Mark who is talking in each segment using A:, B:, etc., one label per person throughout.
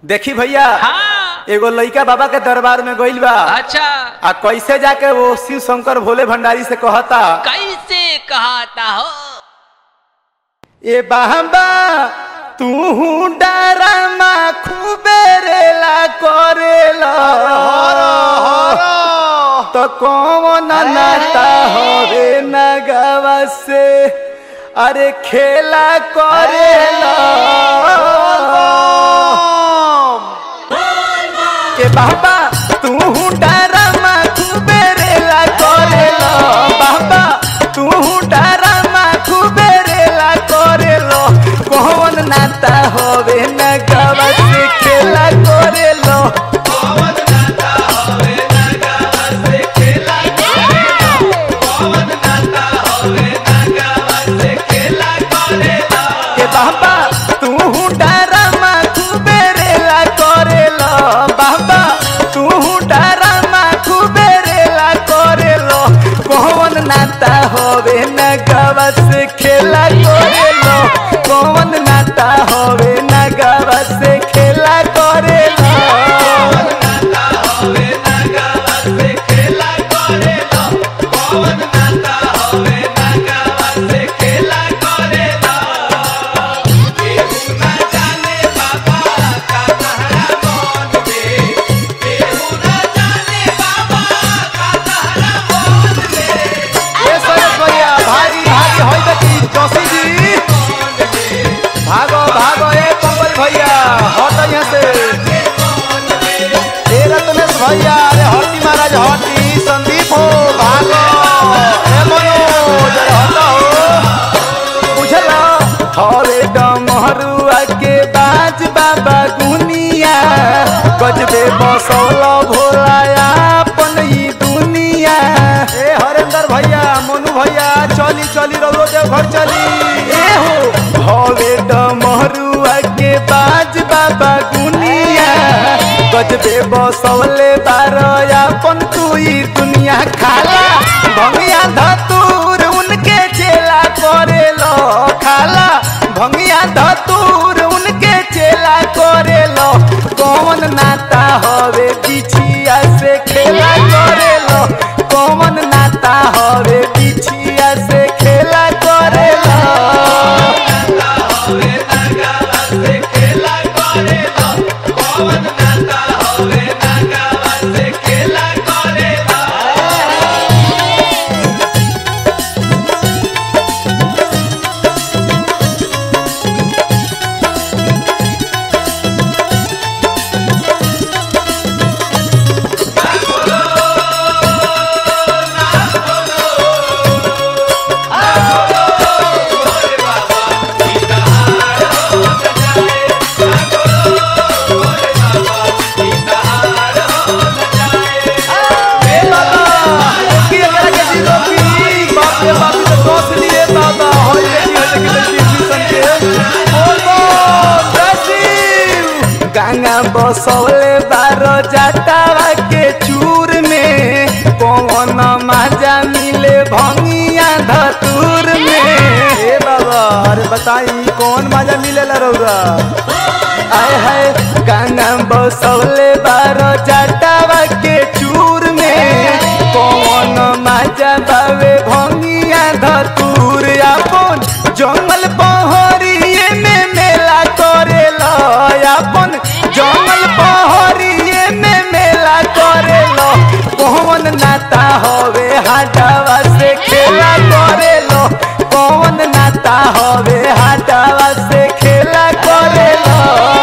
A: देखी भैया
B: हाँ
A: एगो लइका बाबा के दरबार में गइल बा
B: अच्छा
A: आ कैसे जाके वो शिव शंकर भोले भंडारी से कहता
B: कैसे कहता हो
A: ए बाबा तू डरमा खूबे रेला करेला तो कौन नाता होवे नगवा से अरे खेला करेला के बाबा तू डरमा खूबे रेला करेला बाबा तू डरमा खूबे रेला करेलो कौन नाता होवे नगवा से खेला करेलो के बाबा तू डरमा खूबे रेला करेलो बाबा तू डरमा खूबे रेला करेलो कौन नाता होवे नगवा से खेला करेलो कौन नाता होवे नगवा से खेला करेलो ए सरोज भैया भागी भागी होई देखी जोशी जी भागो भागो ए पंकज भैया हट यहाँ से ए रत्नेश भैया अरे हटी महाराज हटी संदीप हो भागो ए मनोज अरे हटो हो बुझला हरे डमरुआ के बाज बाबा गुनिया गजबे बसौल भोलाया अपन ई दुनिया ए हरेंद्र भैया मोनू भैया चली चली रहो देव घर चली ए हो हरे डमरुआ के बाज बाबा गुनिया गजबे बसौले बारया अपन तू ई दुनिया खाला भंगिया धतूर उनके चेला करेलो खाला भंगिया धतूर उनके चेला करेलो कौन नाता हवे बिछिया से खेला करेलो कौन नाता हवे बिछिया से खेला करेलो ए बाबा की एकरा के जीरो की बाप रे बाप तो दोस लिए बाबा होई देखी होई देखी टेलीविजन के बोल बोल जसीव गंगा बसौले बारो जाटावा के चूर में कौन मजा मिले भंगिया धतूर में ए बाबा अरे बताई कौन मजा मिलेला रौरा आय हाय गाना बसौले बारो जाटावा के चूर में कौन मजा बावे भंगिया धतूर अपन जंगल पहरिए में मेला करेला अपन जंगल पहरिए में मेला करेला कौन नाता हवे हाटावा से खेला करेलो कौन नाता हवे हाटावा से खेला करेलो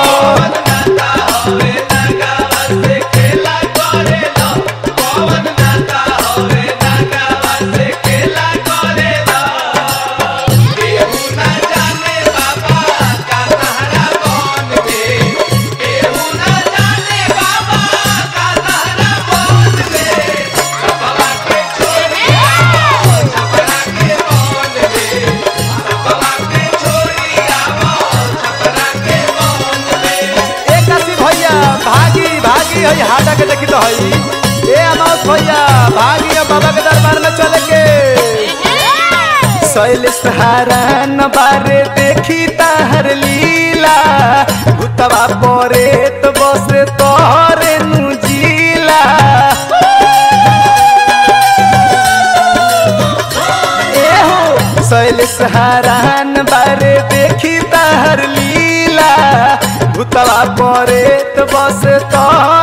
A: एक आसी भैया भागी भागी हई हाटा के देखी तो हई ए अमाउस भैया भागी अब बाबा के दरबार में चले के शैलेश हारान बारे देखी ताहर लीला भूतवा परे तो हरान बारे देखी तहर लीला भूतवा परे तो बस तो